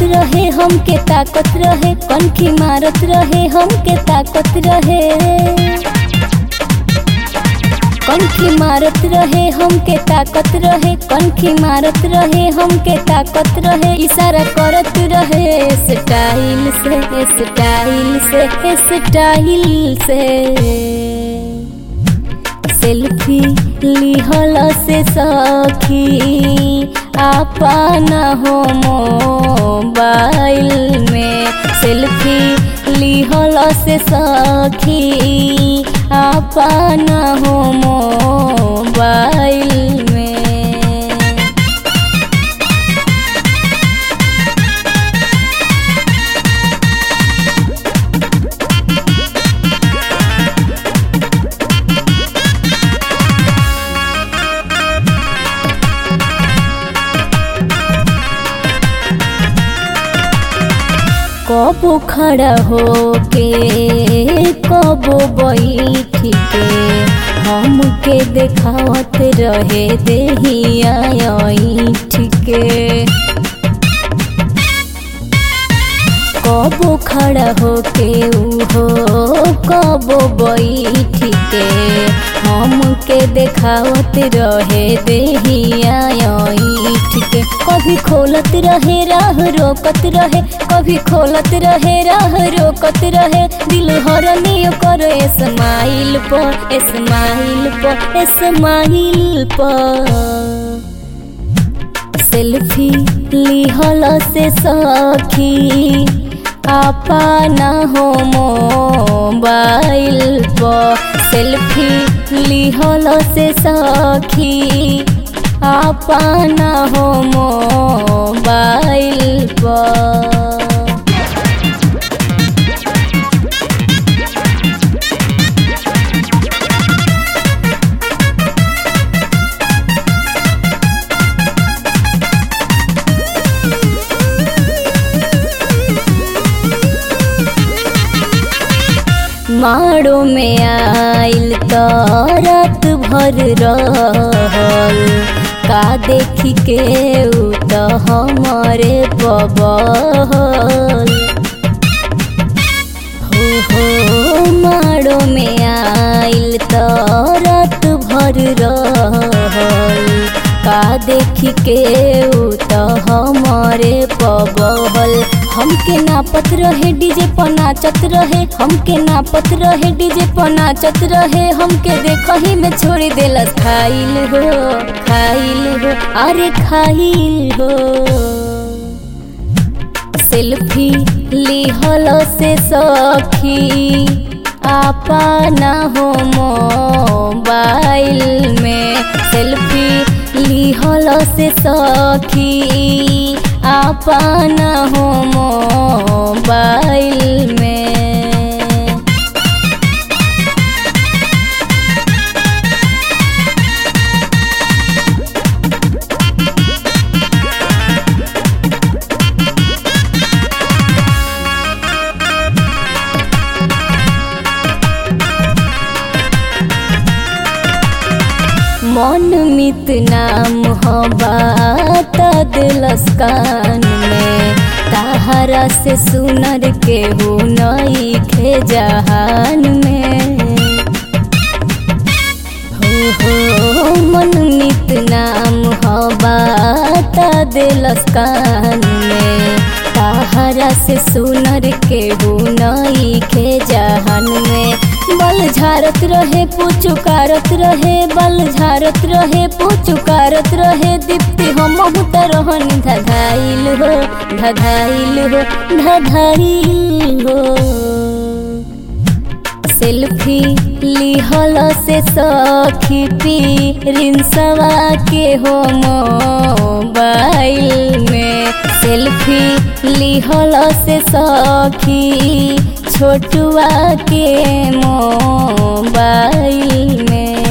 रहे हमके ताकत रहे कनखी मारत रहे हमके ताकत रहे कनखी मारत रहे हमके ताकत रहे कनखी मारत रहे हमके ताकत रहे इशारा करत रहे स्टाइल से स्टाइल से स्टाइल से सेल्फी लिहल से सखी आपन हो मोबाइल में सेल्फी लिहल से सखी आपन हो मोबाइल में कबो खड़ा हो के कबो बैठ के हमके देखावत रहे देहिया ऐठ के कबो खड़ा हो के उहो कबो बैठ के हमके देखावत रहे देहिया ऐठ के कभी खोलत रहे राह रोकत रहे कभी खोलत रहे राह रोकत रहे दिल हरनी कर स्माइल पर स्माइल पर स्माइल पर सेल्फी लिहल से सखी आपना हो मोबाइल पर सेल्फी लिहल से सखी आपना हो मोबाइल पर माड़ो में आइल तो रात भर रहल का देखी के उ तो हमारे बबल हो हो माड़ो में आइल तो रात भर रहल का देखी के उ तो हमारे पबहल हमके नापत रहे डीजे पर नाचत रहे हमके नापत रहे डीजे पर नाचत रहे हमके देखही में छोड़ी देलस खाइल हो खाइल हो अरे खाइल हो सेल्फी लिहल से सखी आपना हो मोबाइल में सेल्फी लिहल से सखी आपना हो मोबाइल में मन मित नाम बात दिलस कान में ताहरा से सुनर के हो नई खे जहान में हो हो मन मित नाम बात दिलस कान में ताहरा से सुनर के हो नई खे जहान में बल झारत रहे पुचुकारत रहे बल झारत रहे पुचुकारत रहे दीप्ति हम रहन धधाइल हो धधाइल हो धधाइल हो सेल्फी लिहल से सखी पी रिंसवा के हो मोबाइल में सेल्फी लिहल से सखी छोटुआ के मोबाइल में